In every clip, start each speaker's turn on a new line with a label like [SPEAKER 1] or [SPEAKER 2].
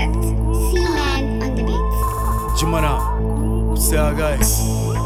[SPEAKER 1] Concept. Seaman on the beat.
[SPEAKER 2] Jimana, sai a guys.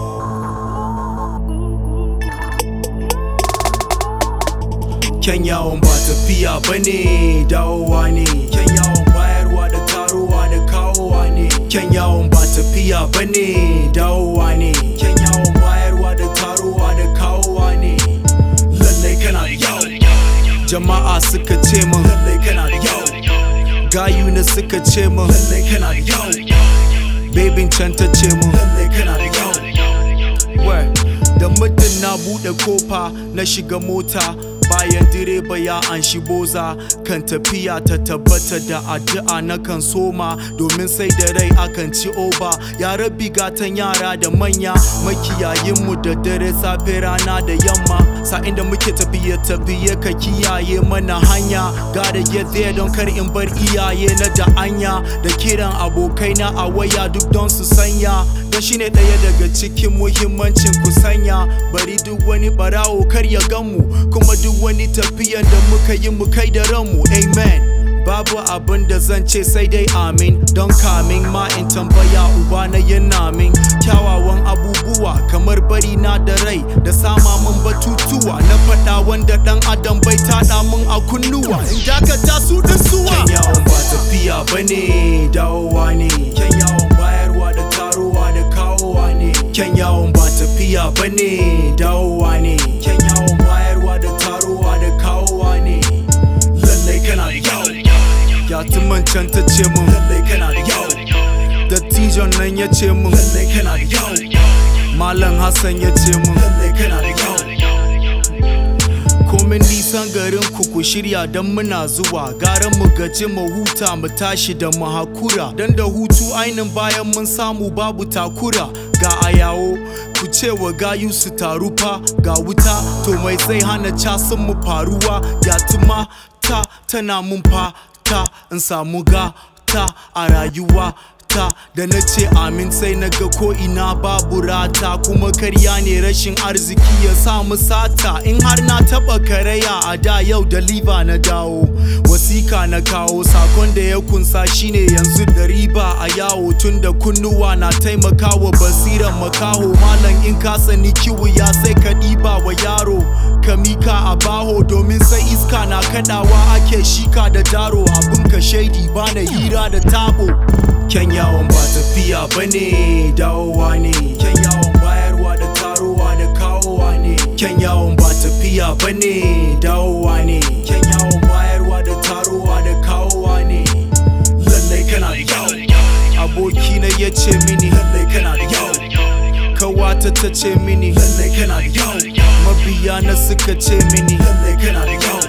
[SPEAKER 2] Kyan yawon ba tafiya ba ne dawowa ne. Kyan yawon bayarwa da tarowa da kawowa ne. Kyan yawon ba tafiya ba ne dawowa ne. Kyan yawon bayarwa da tarowa da kawowa ne. Lallai kana da yawo. Jama'a suka ce min lallai kana da yawo. Gayu na suka ce min lallai kana da yawo. Babin can ta ce min lallai kana da yawo. Wai, da muddin na buɗe kofa na shiga mota bayan direba ya anshi boza kan tafiya ta tabbata da addu'a na kan soma domin sai da rai akan ci oba ya rabi gatan yara da manya makiyayinmu da dare safe rana da yamma sa'in da muke tafiye tafiye ka kiyaye mana hanya gotta get there don kar in bar iyaye na da anya da kiran abokaina a waya duk don su sanya don shine ɗaya daga cikin muhimmancin kusanya bari duk wani barawo kar ya ganmu kuma duk wani tafiyan da muka yi mu kai da ranmu amen babu abin da zan ce sai dai amin don kamin ma in tambaya uba na yana min kyawawan abubuwa kamar bari na da rai da sama min batutuwa na faɗa wanda ɗan adam bai taɗa min a kunnuwa in dakata su ɗin suwa kyan yawon ba tafiya bane dawowa ne kyan yawon bayarwa da tarowa da kawowa ne kyan yawon ba tafiya bane dawowa ne kyan yawon bayarwa da tarowa da kawowa ne lallai kana da yawo ya can ta ce min lallai kana da yawo dattijon nan ya ce min lallai kana da yawo malam hassan ya ce min lallai kana da yawo komin nisan garin ku ku shirya don muna zuwa gara mu gaji mu huta mu tashi da mu hakura don da hutu ainin bayan mun samu babu takura ga ayawo ku ce wa gayu su taru fa ga wuta to mai zai hana casin mu faruwa ya tuma ta tana mun fata in samu gata a rayuwa ta da na ce amin sai na ga ko ina babu rata kuma karya ne rashin arziki ya samu sata in har na taba karaya a da yau da liva na dawo wasika na kawo sakon da ya kunsa shine yanzu da riba a yawo tun da kunnuwa na taimakawa basiran makaho malam in ka sani kiwu ya sai ka ɗiba wa yaro ka mika a baho domin sai iska na kadawa ake shika da daro abin ka shaidi bana hira da tabo Kyan yawon ba tafiya ba ne dawowa ne Kyan yawon bayarwa da tarowa da kawowa ne Kyan yawon ba tafiya ba ne dawowa ne Kyan yawon bayarwa da tarowa da kawowa ne Lallai kana da yawo Abokina ya ce mini lallai kana da yawo Kawata ta ce mini lallai kana da yawo Mabiya na suka ce mini lallai kana da yawo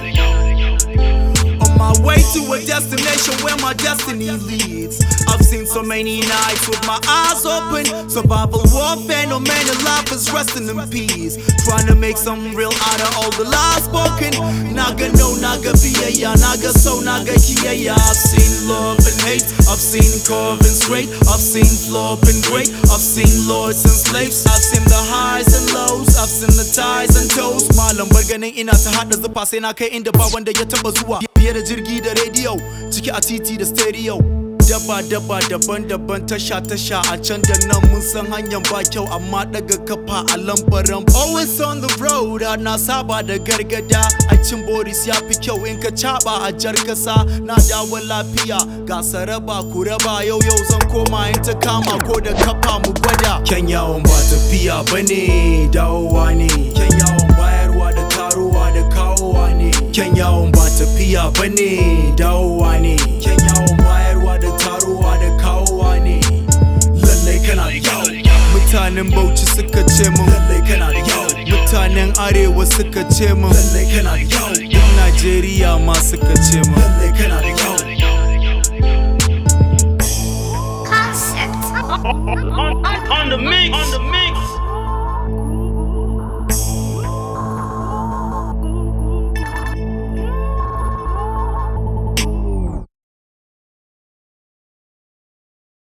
[SPEAKER 2] On my way to a destination where my destiny leads. I've seen so many nights with my eyes open. Survival warfare, no man alive is resting in peace. Trying to make some real out of all the lies spoken. Naga no, naga biya, naga so, naga kiya. I've seen love and hate. I've seen curve and straight. I've seen flop and great. I've seen lords and slaves. I've seen the highs and lows. I've seen the ties and toes. Malam bar ganin ina ta hada zufa sai na kai inda ba wanda ya taba zuwa. Fiye da jirgi da rediyo, ciki a titi da stereo. Daba daba daban-daban tasha-tasha a can da nan mun san hanyar ba kyau amma daga kafa a lambaran Always on the road na saba da gargada a cin Boris ya fi kyau in ka caba a jar kasa na dawo lafiya ga saraba ku raba yau yau zan koma in ta kama ko da kafa mu gwada Kyan yawon ba tafiya bane dawowa ne Kyan yawon bayarwa da tarowa da kawowa ne Kyan yawon ba tafiya bane dawowa ne Kyan yawon bayarwa da tarowa da kawowa ne Lallai kana da yawo Mutanen Bauchi suka ce min Lallai kana da yawo Mutanen Arewa suka ce min Lallai kana da yawo Duk Najeriya ma suka ce min Lallai kana da yawo
[SPEAKER 1] Concept.
[SPEAKER 3] on, on the mix.